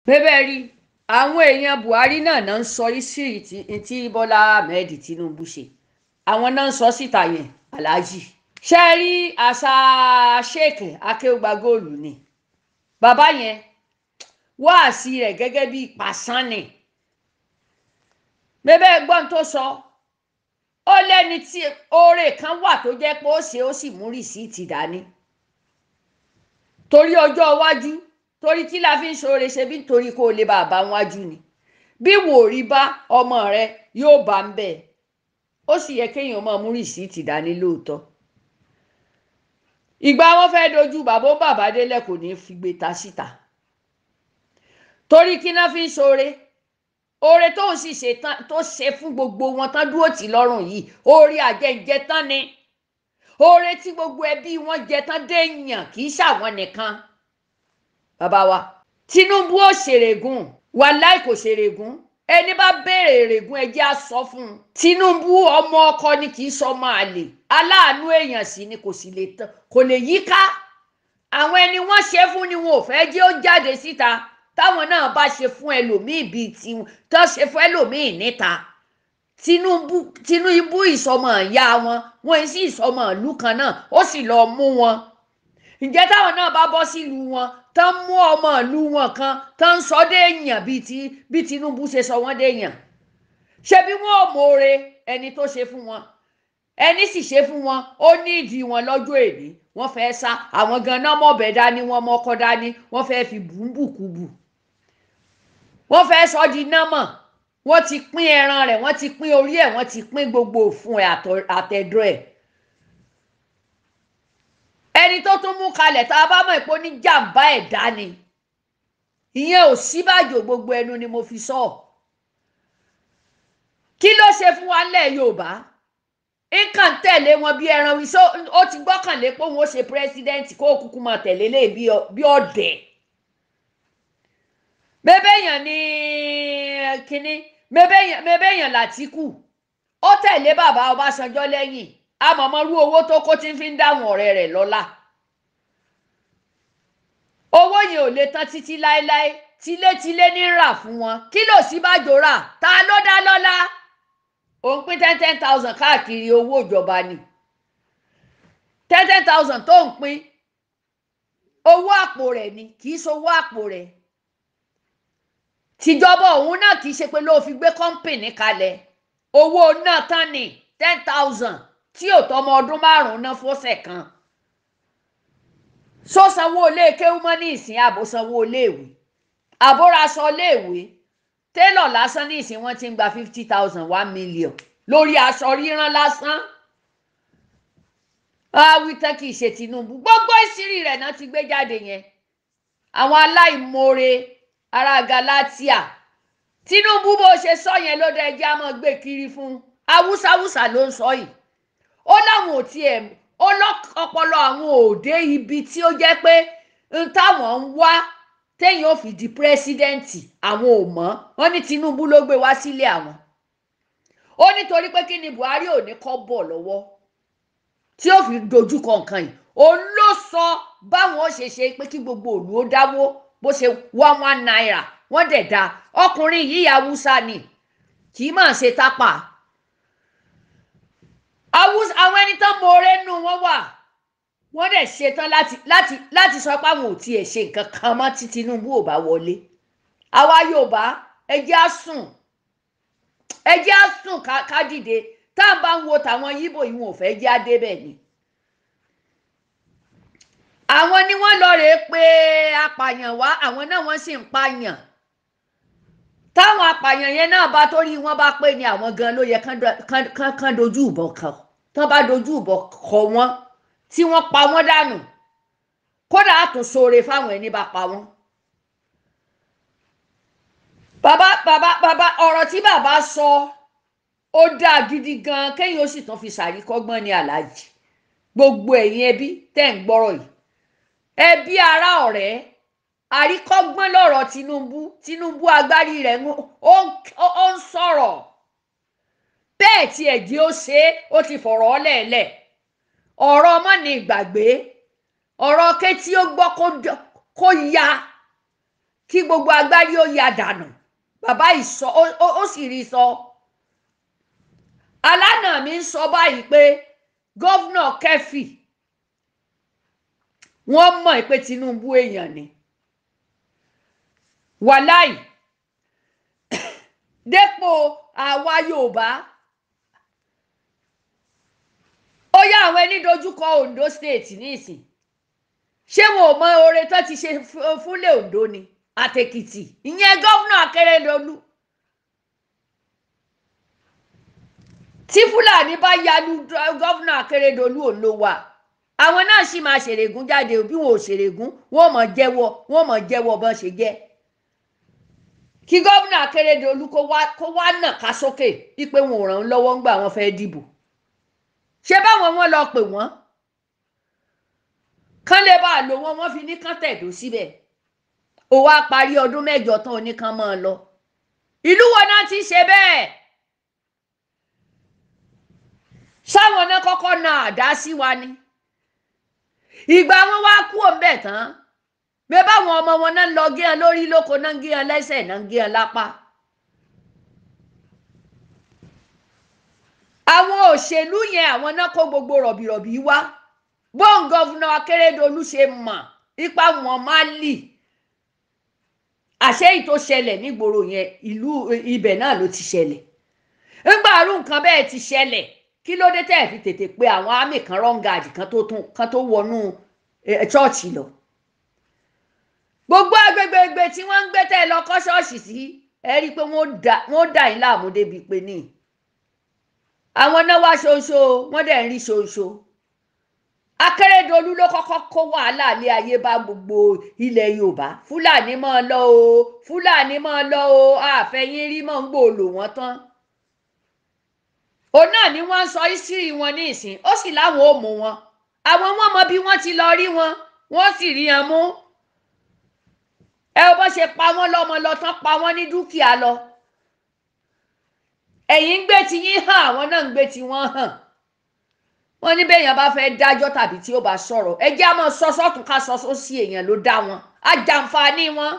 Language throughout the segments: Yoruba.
bẹ́ẹ̀ rí àwọn èèyàn buhari náà náà ń sọ ìsírí tí bọ́lá ahmed tinubu ṣe àwọn náà ń sọ síta yẹn aláàjì ṣe rí àṣà sheik akéwùgbà góòlù ni bàbá yẹn wáàsí rẹ̀ gẹ́gẹ́ bíi pàṣán ni bẹ́ẹ̀ gbọ́n tó sọ ó lẹ́ni tí oore kan wà tó jẹ́ pé ó ṣe ó sì mú rìsíìtì dání torí ọjọ́ iwájú torí tí la fi ń ṣoore ṣe bí nítorí kó o lè bá a bá wájú ni bí wò rí bá ọmọ rẹ yóò bá ń bẹ ó sì yẹ kéèyàn máa mú rìsíìtì dání lóòótọ́ ìgbà wọn fẹ́ẹ́ dojú bàbá ó bàbá délẹ̀ kò ní fi gbé ta síta torí kí náà fi ń ṣoore oore tó ń sì ṣe tán tó ṣe fún gbogbo wọn tán dúró tì lọ́rùn yìí oore àjẹjẹ tán ni oore tí gbogbo ẹbí wọn jẹ tán déèyàn kì í ṣàwọn nìkan bàbá wa Tinubu ò ṣèrègùn wàláì kò ṣèrègùn ẹni bá béèrè èrègùn ẹjẹ á sọ fún un Tinubu ọmọ ọkọ ni kì í sọ máa lè aláàánú èèyàn sì ni kò sì lè tán kò lè yí ká àwọn ẹni wọ́n ṣe fún ni wọn ò fẹ́ jẹ́ ó jáde síta táwọn náà bá ṣe fún ẹlòmíì bíi tiwọn tó ṣe fún ẹlòmíì níta Tinubu Tinubu ìsọmọ ìyá wọn wọn sì ìsọmọ ìlú kan náà ó sì lọ mú wọn ǹjẹ́ táwọn náà bá bọ́ sílùú wọn tán mú ọmọ ìlú wọn kan tán ń sọ déèyàn bíi ti bí Tinubu ṣe sọ wọ́n déèyàn ṣé bí wọn ò mọ̀ọ́re ẹni tó ṣe fún wọn ẹni sì ṣe fún wọn ó ní ìdí wọn lọ́jọ́ èní wọ́n fẹ́ sá àwọn ganan mọ̀bẹ dání wọ́n mọ́kọ́ dání wọ́n fẹ́ fi bùnbùkùbù wọ́n fẹ́ sọ di námọ̀ wọ́n ti pín ẹran rẹ̀ wọ́n ti pín orí ẹ̀ wọ́n ti pín gbogbo òfun ẹ̀ àtẹ̀dọ̀ ẹ̀ ẹni tó tún mú kalẹ̀ tá a bá mọ̀ pé ó ní jàǹbá ẹ̀dá ni ìyẹn ò síbàjò gbogbo ẹnu ni mo fi sọ kí ló ṣe fún wa lẹ̀ Yorùbá nǹkan tẹ̀lé wọn bí ẹran wí so ó ti gbọ́kànlé pé òun ó ṣe pírẹ́sídẹ́ǹtì kó kúkú máa tẹ̀lé lé bí ọ̀dẹ̀ mẹ́bẹ̀yàn ní kínní mẹ́bẹ̀yàn Látìkù ó tẹ̀lé bàbá Ọbásanjọ́ lẹ́yìn amọ̀mọ́rú owó tó kó tí ń fi ń dáhùn ọ̀rẹ́ rẹ̀ lọ́lá owó yẹn ò lè tán títí láéláé tilétilé ní rà fún wọn kí ló sì bá jò rà ta ló dá lọ́lá òun pín ten ten thousand káàkiri owó ìjọba ni ten ten thousand tó ń pín owó àpò rẹ̀ ni kì í ṣowó àpò rẹ̀ tìjọba òun náà kì í ṣe pé ló fi gbé kọ́ńpìnì kalẹ̀ owó náà tán ni ten thousand tí ò tọmọ ọdún márùn-ún ná fọ́sẹ̀ kan sọ sanwó ilé kéwú mọ́ ní ìsìn àbò sanwó iléèwé àbórasọ iléèwé télọ̀ lásán ní ìsìn wọ́n ti ń gba fifty thousand one million lórí aṣọ ríran lásán awítán kì í ṣe Tinubu gbogbo ìṣírí rẹ̀ náà ti gbé jáde yẹn àwọn aláìmoore ará Galatia Tinubu bó ṣe sọ yẹn ló dé ẹjẹ á máa gbé kiri fún awúsáwúsá ló ń sọ yìí ó láwọn ò tiẹ̀ ó lọ́pọlọ àwọn òde ibi tí ó jẹ́ pé n táwọn ń wá téèyàn ò fi di pírẹsidẹ́ǹtì àwọn ò mọ̀ wọ́n ní Tinubu ló gbé wá sílé àwọn ó nítorí pé kí ni Buhari ò ní kọ́ bọ̀ lọ́wọ́ tí ó fi dojúkọ nǹkan yìí òun ló sọ báwọn ó ṣe ṣe pé kí gbogbo òlu ó dáwó bó ṣe one one naira wọ́n dẹ̀ da ọkùnrin yìí haúsá ni kì í máa ṣe tápà àwọn ẹni tán mọ̀ọ́rẹ́ nù wọ́n wà wọ́n dẹ̀ ṣetán láti láti láti sọ pé àwọn ò tiẹ̀ ṣe nǹkan kan mọ́ tí Tinubu ò bá wọlé àwa Yorùbá ẹjẹ́ á sùn ẹjẹ́ á sùn ká dìde tá à ń bá ń wo tàwọn yíbò yìí wọn ò fẹ́ jẹ́ adébẹ̀ ni àwọn ni wọ́n lọ rèé pé apààyàn wá àwọn náà wọ́n sì ń pààyàn táwọn apààyàn yẹn náà bá torí wọn bá pé ni àwọn gan ló yẹ kán dojú ìbọn kọ tán bá dojú ìbọn kọ wọn tí wọ́n pa wọ́n dànù kódà á tún ṣoore fáwọn ẹni bá pa wọ́n. bàbá bàbá bàbá ọ̀rọ̀ tí bàbá sọ ó dáa gidi gan kéèyàn ó sì tún fi ṣàríkọ́gbọ́n ní aláàjì gbogbo ẹ̀yin ẹbí tẹ́ ń gbọ́rọ̀ yìí ẹbí ará ọ̀rẹ́ àríkọ́gbọ́n lọ̀rọ̀ Tinubu Tinubu agbárí rẹ̀ ó ń sọ̀rọ̀ bẹ́ẹ̀ tí ẹ̀jí ó ṣe é ó ti fọ̀rọ̀ ọ́lẹ̀ẹ̀lẹ̀ ọ̀rọ̀ ọmọ ní ìgbàgbé ọ̀rọ̀ kétí ó gbọ́ kó ya kí gbogbo agbárí ó ya dànù bàbá ìsọ ó sì rí sọ alánà mi ń sọ báyìí pé gọ́vnà kẹfì wọ́n mọ̀ pé Tinubu èèyàn ni wàláì dépò àwa Yorùbá ó yá àwọn ẹni dojúkọ Ondo state nísìn ṣé wọn ò mọ oore tó ti ṣe fúnlẹ̀ Ondo ni àtèkìtì ìyẹn gọ́vnà Akérèdọ́lù tí Fúlàní bá yalu gọ́vnà Akérèdọ́lù ò ló wà àwọn náà sì máa ṣèrègùn jáde bí wọn ò ṣèrègùn wọn mọ̀ jẹ́wọ́ wọn mọ̀ jẹ́wọ́ bọ́n ṣe jẹ́ kí gómìnà Akérédolú kó wá kó wá nà ká sókè wípé wọn ò ràn án lọ́wọ́ ńgbà wọn fẹ́ dìbò ṣé báwọn wọn lọ pè wọ́n kán lè bá a lò wọn wọ́n fi ní kán tẹ̀dó síbẹ̀ ó wá parí ọdún mẹ́jọ tán oníkan máa lọ ìlú wọn náà ti ṣe bẹ́ẹ̀ sáwọn náà kọ́kọ́ na àdá sí wa ni ìgbà wọn wá kú òǹbẹ̀ tán bẹ́ẹ̀ báwọn ọmọ wọn náà ń lọ gé hàn lórí lóko náà ń gé hàn lẹ́sẹ̀ náà ń gé hàn lápá. àwọn òṣèlú yẹn àwọn náà kó gbogbo rọ̀bìrọ̀bì wá bóun gọ́vùnà Akérèdọ́lù ṣe mọ̀ ipa wọn máa lì àṣé èyí tó ṣẹlẹ̀ nígboro yẹn ìlú ibẹ̀ náà ló ti ṣẹlẹ̀ ńgbà àrùn nǹkan bẹ́ẹ̀ ti ṣẹlẹ̀ kí ló dé tẹ́ ẹ̀ fi tètè pe àwọn àmì kan rọ́ǹgàdì kan tó tún kan tó wọnú ṣọ́ọ̀ṣì lọ gbogbo agbègbè tí wọ́n ń gbé tẹ́ ẹ lọ kọ́ ṣọ́ọ̀ṣì sí ẹ rí i pé wọ́n dà yín láàmú débi pé ní àwọn náà wá ṣoṣo wọ́n dẹ̀ ń rí ṣoṣo Akérèdọ́lù ló kọ́kọ́ kó wàhálà lé ayé bá gbogbo ilẹ̀ Yorùbá Fúlàní máa lọ o Fúlàní máa lọ o àfẹ́yìn rí mọ́ ń gbòòlò wọ́n tán òun náà ni wọ́n ń sọ ìsírí wọn ní ìsìn ó sì láwọn ò mú wọn àwọn wọn mọ bí wọ́n ti lọ rí wọn wọ́n sì rí wọn mú ẹ bó ṣe pa wọ́n lọ́mọ lọ tán pa wọ́n ní dúkìá lọ ẹ̀yin ń gbé tí yín hàn àwọn náà ń gbé tí wọ́n hàn wọ́n ní bẹ́ẹ̀yàn bá fẹ́ dájọ́ tàbí tí ó bá sọ̀rọ̀ ẹ jẹ́ àmọ́ sọ sọ́tún ká sọ sósì èèyàn ló dá wọn á jẹ àǹfààní wọn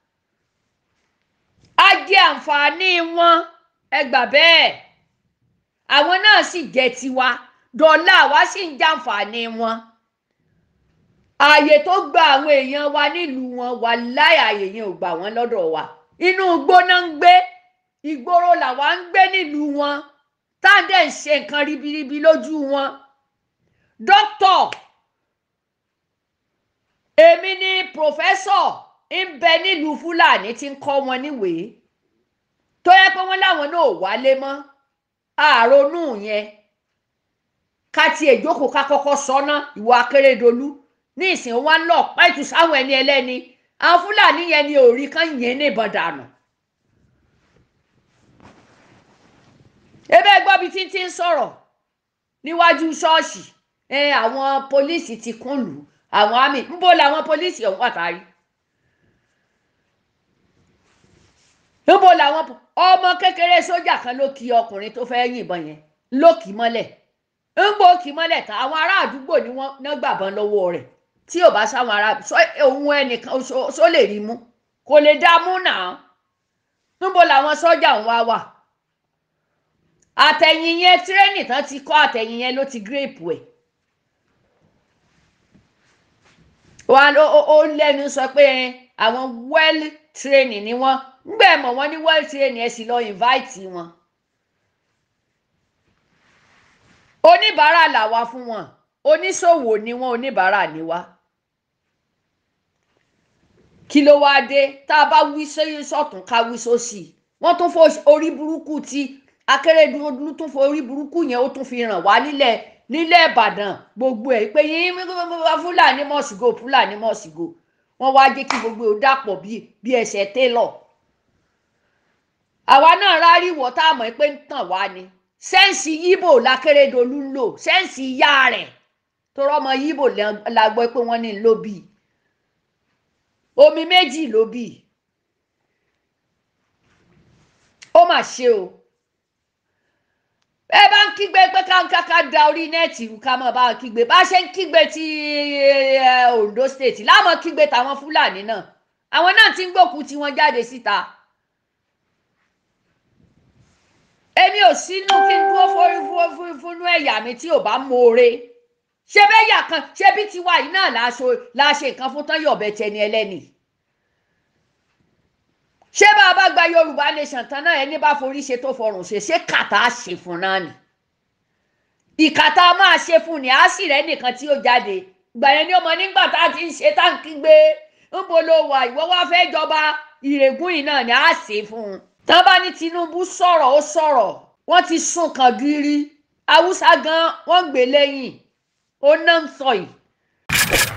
á jẹ àǹfààní wọn ẹ gbà bẹ́ẹ̀ àwọn náà sì jẹ́ tiwa dọ́là wa sì ń jàǹfààní wọn ààyè tó gba àwọn èèyàn wa nílùú wọn wà láì ààyè yẹn ò gbà wọ́n lọ́dọ̀ wa inú igbó náà ń gbé ìgboro làwa ń gbé nílùú wọn táǹdẹ̀ ń ṣe nǹkan ribiribi lójú wọn dókítọ̀ èmi ni pòfẹ́sọ̀ ń bẹ nílùú fúlàní tí ń kọ́ wọn níwèé tó yẹ pé wọ́n láwọn náà ò wálé mọ́ àrònú yẹn ká tiẹ̀ jókòó ká kọ́kọ́ sọ́nà ìwà Akérèdọ́lù ní ìsìn wọn lọ pẹ́tù sáwọn ẹni ẹlẹ́ni àwọn fúlàní yẹn ni òrí kan yẹn ní ìbọn dànù. ebe gbọ́ bí títí ń sọ̀rọ̀ níwájú ṣọ́ọ̀ṣì àwọn pólíìsì ti kún lù àwọn àmì ńbó làwọn pólíìsì ọ̀hún pàtàkì. ńbó làwọn ọmọ kékeré sójà kan ló kí ọkùnrin tó fẹ́ yìnbọn yẹn ló kì í mọ́lẹ̀ ńgbò kì í mọ́lẹ̀ tán àwọn ará àdúgbò ni wọ́n ná gbàbọ́n lọ́wọ́ rẹ̀ tí ò bá sáwọn ará òun ẹnìkan só lè rí mú kò lè dá mú náà níbo làwọn sọ́jà ń wá wà àtẹ̀yìn yẹn tírẹ́nì tán ti kọ́ àtẹ̀yìn yẹn ló ti gírèpù ẹ̀ wọn ó lẹ́nu sọ pé àwọn well training ni wọ́n ńgbẹ́ mọ̀ wọ́n ní well training ẹ̀ sì lọ invite wọn. oníbàárà làwa fún wọn oníṣòwò ni wọn oníbàárà ni wá kí ló wáá dé tá a bá wí sọ́tún ká wí sósì wọ́n tún fọ orí burúkú tí Akérèdọ́lù tún fọ orí burúkú yẹn ó tún fi ràn wá nílẹ̀ nílẹ̀ Ìbàdàn gbogbo ẹ̀ pé yín Fúlàní mọ̀sígò Fúlàní mọ̀sígò wọ́n wá jẹ́ kí gbogbo ẹ̀ dàpọ̀ bí ẹsẹ̀ télọ̀ àwa náà ráríwọ̀ tá a mọ̀ pé ń tàn wá ni sẹ́ǹsì yíbò lákérédolú ń lò sẹ́ǹsì ìyá rẹ̀ tó rọ́mọ yíbò la gbọ́ pé wọ́n ní ló bí omi méjì ló bí ó mà ṣe o ẹ bá ń kígbe pé káńkáká da orí nẹ́ẹ̀tì ká mọ̀ bá ń kígbe bá ṣe ń kígbe ti Ondo state láàmú kígbe tàwọn Fúlàní náà àwọn náà ti ń gbòkú tí wọ́n jáde síta èmi ò sínú kí n dúró fúnfúnfúnfúnú ẹ̀yà mi tí ò bá mọ̀ọ́re ṣé bẹ́yà kan ṣé bí tiwa yìí náà la ṣe nǹkan fún tán yọ̀bẹ tẹni ẹlẹ́ni ṣé bá a bá gba yorùbá nation tán náà ẹni bá forí ṣe tó fọrùn ṣe ṣé kàtà á ṣe fún náà ni ìkàtà máa ṣe fún ni á sì rẹ nìkan tí ó jáde gbà yẹn ní ọmọ nígbà tá a ti ń ṣe táǹkì gbé ńbo ló wà ìwọ wá fẹ́ jọba ìrègùn yìí náà ni á ṣe fún un tán bá ní Tinubu sọ̀rọ̀ ó sọ̀rọ̀ wọ́n ti sún kan gírí haúsá gan wọ́n gbé lẹ́yìn ó náà ń sọ yìí.